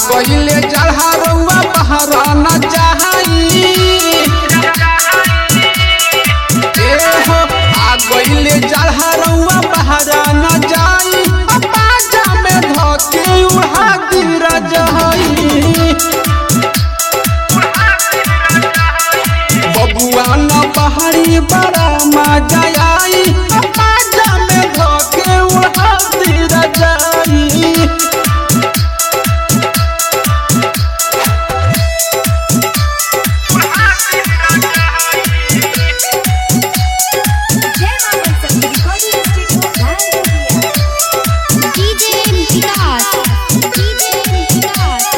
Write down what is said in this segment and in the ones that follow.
गईले जलहरुआ बहरा न जाई ए हो आ गईले जलहरुआ बहरा न जाई बाजा में धके उड़ा दी रजई बबुआ न पहाड़ी बड़ा मजा आई बाजा में धके उड़ा दी रजई जय मां शक्ति रिकॉर्डिंग स्टूडियो भारतीय डीजे विकास डीजे विकास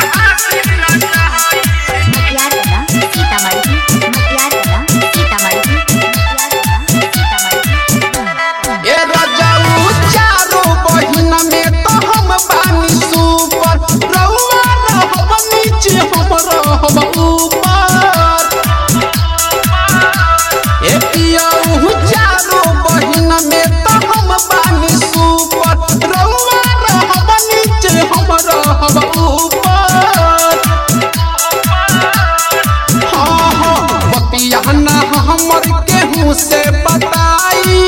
मटियार कला सीतामढ़ी मटियार कला सीतामढ़ी मटियार कला सीतामढ़ी ए रजाऊ चारो बहिन में तो हम बानी सुपर रउआ रहब नीचे हम रहब ऊपर ए पियाऊ चारो बहिन में तो हम बानी सुपर रउआ रहब नीचे हम रहब ऊपर हाँ हाँ बतिया ना हमर केहू से बताई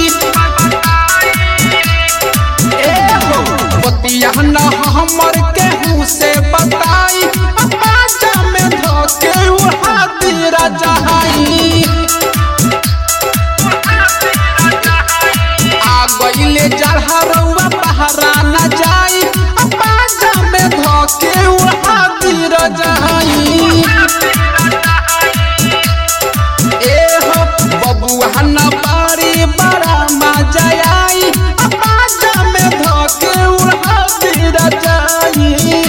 एहो बतिया न हमर केहू से बताई बाजा में धके उड़ा दी रजाई आ गईले जलहरुआ बहरा न जाई बाजा में धके उड़ा दी रजाई एहो बबुआ न बारी बड़ा मजा आई बाजा में धके उड़ा दी रजाई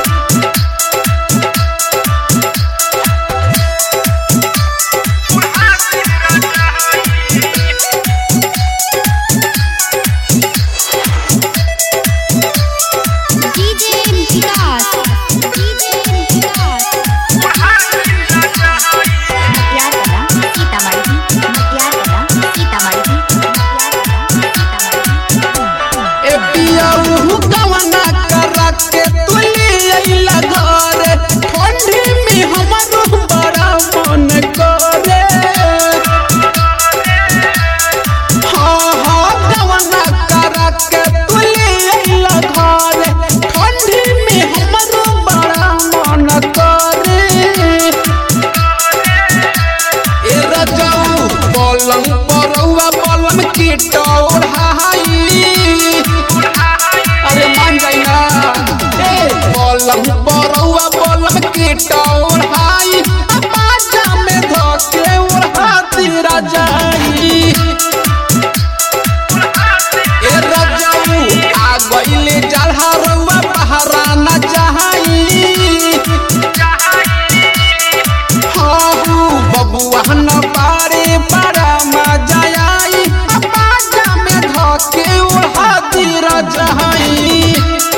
डीजे विकास डीजे विकास मटियार कला सीतामढ़ी मटियार कला सीतामढ़ी मटियार कला सीतामढ़ी ए पियाऊ गवना करा के तुली अइला घरे ठंडी में हमरो बड़ा मन करे हाँ हाँ गवना करा के तुली अइला घरे ठंडी में हमरो बड़ा मन करे ए रजाऊ पलंग परौआ पलंग की टोढ़ाई अरे मान जाई ना ए पलंग परौआ पलंग की टोढ़ाई बाजा में धके उड़ा दी रजाई ए रजाऊ आ गईले जलहरुआ बहरा न जाई हाहू बबुआ न पारे बड़ा मजा आई बाजा में धके उड़ा दी रजाई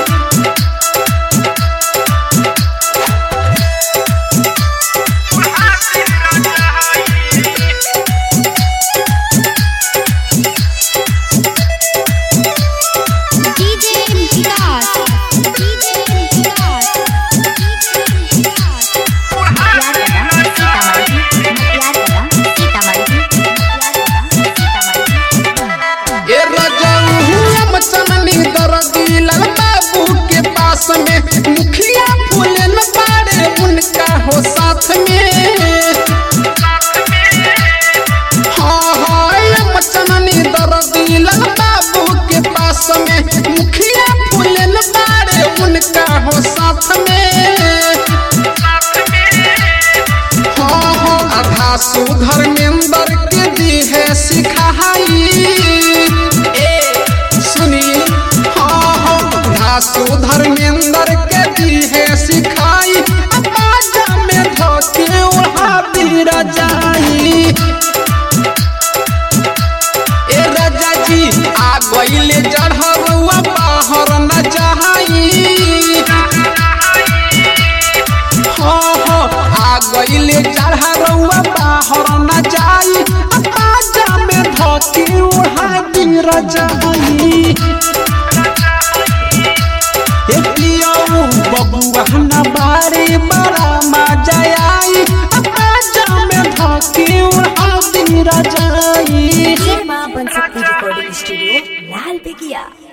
DJ Vikas DJ Vikas DJ Vikas Matiyar Kala Sitamarhi मटियार कला सीतामढ़ी मटियार कला सीतामढ़ी ए रजाऊ हम चननी दरदी लाल बाबू के पास में मुखिया फूलन बाड़े उनका हो साथ में हाँ हाँ हम चननी दरदी लाल बाबू के पास में मुखिया फूलन बाड़े उनका हो साथ में हाँ हाँ आधा सुधर मेंबर के दी है सिखाई ए सुनी हाँ हाँ आधा सुधर मेंबर के दी है सिखाई बाजा में धके उड़ा दी रजाई ए राजा जी आ गईले जढ़रुआ बाहर न जाई हाँ हाँ आ गईले चढ़रुआ बाहर न जाई बाजा में धके उड़ा दी रजाई ए पियऊ बबुआ रिकॉर्डिंग स्टूडियो लाल बेगिया